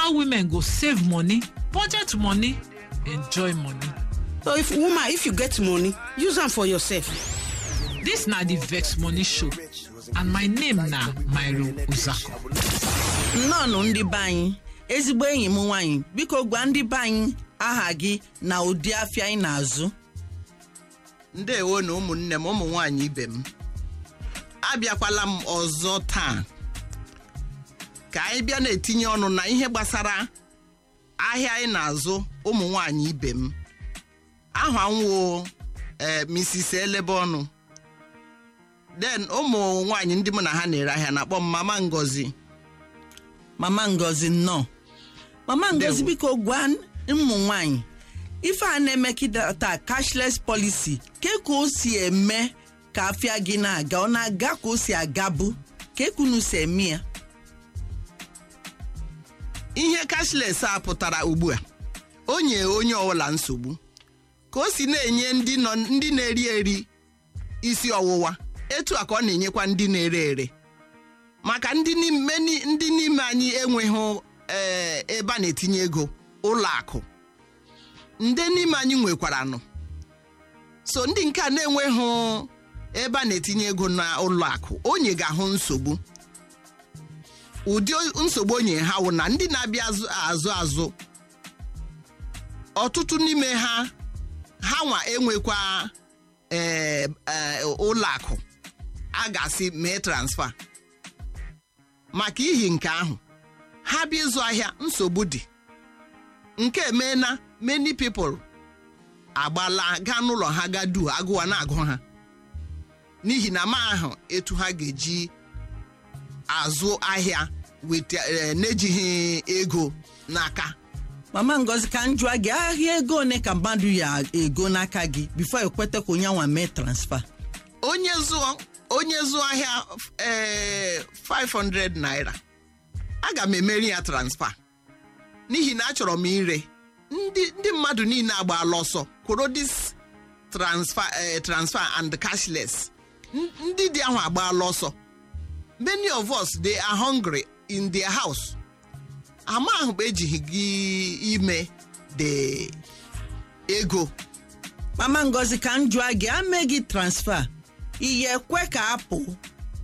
how women go save money budget money enjoy money so if woman if you get money use am for yourself dis na di vex money show and my name na mairo uzako nnọọnụ ndị be anyị ezigbo enyi m nwaanyị biko gwa ndị be anyị aha gị na ụdị afịa ị na-azụ ndewo na ụmụnne m ụmụ nwanyị ibe m abịakwala m ọzọ taa ka anyị bịa na-etinye ọnụ na ihe gbasara ahịa anyị na-azụ ụmụ nwanyị ibe m aha nwo ee Mrs. elebe ọnụ den ụmụ nwanyị ndị mụ na ha na-ere ahịa na-akpọ m mama ngozi mama ngozi nnọọ mama ngozi Ndewo. biko gwa ụmụ nwanyị ife a na-emekịta cashless policy ke ka o si eme ka afịa gị na-aga ọ na-aga ka o si agabu ka ekunu si eme ya ihe cashless a pụtara ugbu a o nye onye ọbụla nsogbu ka o si na-enye ndị nọ ndị na-eri eri isi ọwụwa etu a ka ọ na-enyekwa ndị na-ere ere maka ndị n'ime ni- ndị n'ime anyị enweghị ee, ebe a na-etinye ego ụlọ akụ ndị n'ime anyị nwekwaranụ so ndị nke a na-enweghị ebe a na-etinye ego na ụlọ akụ onye ga-ahụ nsogbu ụdị nsogbu onye ha wụ na ndị na-abịa azụ azụ azụ ọtụtụ n'ime ha ha nwa enwekwa ee, ee, ụlọ akụ a ga-asị mee transfa maka ihi nke ahụ ha bịa ịzụ ahịa nsogbu dị nke emeela many people agbala gaa n'ụlọ ha ga du agụwa na-agụ ha n'ihi na ma ahụ etu ha ga-eji azụ ahịa weta eh, n'ejighị ego n'aka mama ngozi ka m jụọ gị ahịa ego one ka mmadụ ya ego n'aka gị bifo ekweta ka onye nwa mee transfa onye zụọ onye zụọ ahịa ee 500 naira aga m emeri ya transfa n'ihi na achọrọ m ire ndị ndị mmadụ niile agbaala ọsọ kwụrụ dis transfer eh, transfer and cashless N- ndị dị ahụ agbaala ọsọ many of us they are hungry in their house ama ahụ bụ ejighị gị ime the ego mama ngozi ka m jụọ gị ame gị transfa ihe ekwe ka apụ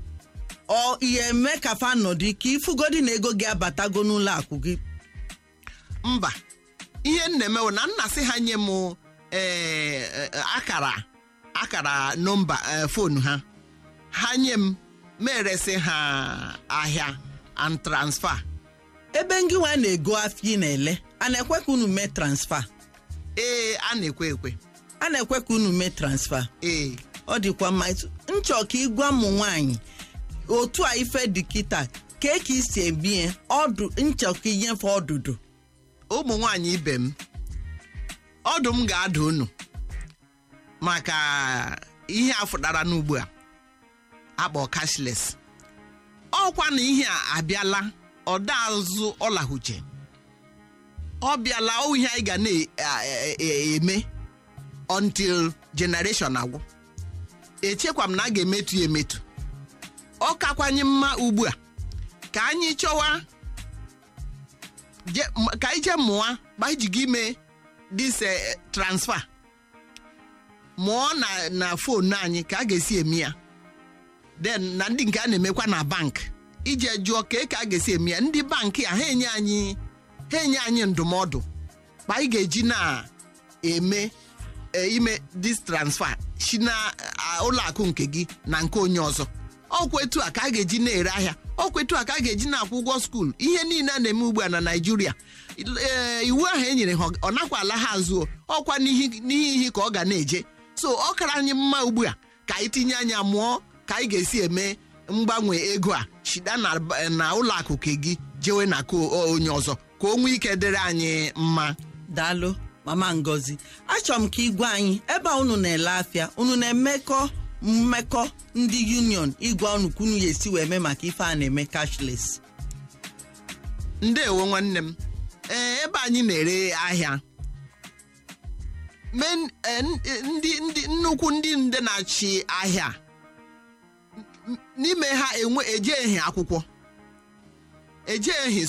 ọ ihe eme ka fa nọdụ ka ifugodi na ego gị abatago n'ụlọ akụ gị mba ihe m na-emewo na nna sị ha nye m ee, e, akara akara nọmba e, fonu ha ha nye m meresị ha ahịa and transfer ebe ngị nwa na-ego afịa ị na-ele a na-ekwe ka unu mee transfa ee a na-ekwe ekwe a na-ekwe ka unu mee transfa ee ọ dịkwa mma Etu- nchọ ka ịgwa ụmụ nwanyị otu a ife dị kịta ka ka isi ebie ọdụ nchọ ka inyefe ọdụdụ ụmụ nwanyị ibe m ọdụ m ga-ada unu maka ihe a fụtara n'ugbu a akpọ cashless ọkwa na ihe a abịala ọda azụ ọlahuche ọ bịala ọ ihe anyị ga na-eme until generation agwụ echekwa m na a ga-emetu ya emetu ọ kakwanye mma ugbu a ka anyị chọwa je- m- ka anyị jee mụọ gbajigo ime dis eh, transfer mụọ na na fonu anyị ka a ga-esi eme ya then na ndị nke a na-emekwa na bank ije jụọ ka ka a ga-esi eme ya ndị bankị a ha enye anyị ha enye anyị ndụmọdụ ma anyị ga-eji na-eme e, ime dis transfer si na a, ụlọ akụ nke gị na nke onye ọzọ ọkwa etu a ka a ga-eji na-ere ahịa ọkwa etu a ka a ga-eji na-akwụ ụgwọ skuul ihe niile a na-eme ugbu a na naijiria ee, iwu ahụ e nyere ha ọ- ọ nakwa ala ha azụ ọkwa n'ihi n'ihi ihe ka ọ ga na-eje so ọ kara anyị mma ugbu a ka anyị tinye anya mụọ ka anyị ga-esi eme mgbanwe ego a shida na na ụlọ akụ nke gị jewe na nke o- onye ọzọ ka o nwee ike dịrị anyị mma daalụ mama ngozi achọrọ m ka igwe anyị ebe a unu na-ele afịa unu na-emekọ mmekọ ndị union igwe unu ka unu ya esi wee mee maka ife a na-eme cashless ndeewo nwanne m ee ebe anyị na-ere ahịa men eh, n- eh, ndị ndị nnukwu ndị nde na-achị ahịa n- n'ime ha enwe ejeghi akwụkwọ ejeghi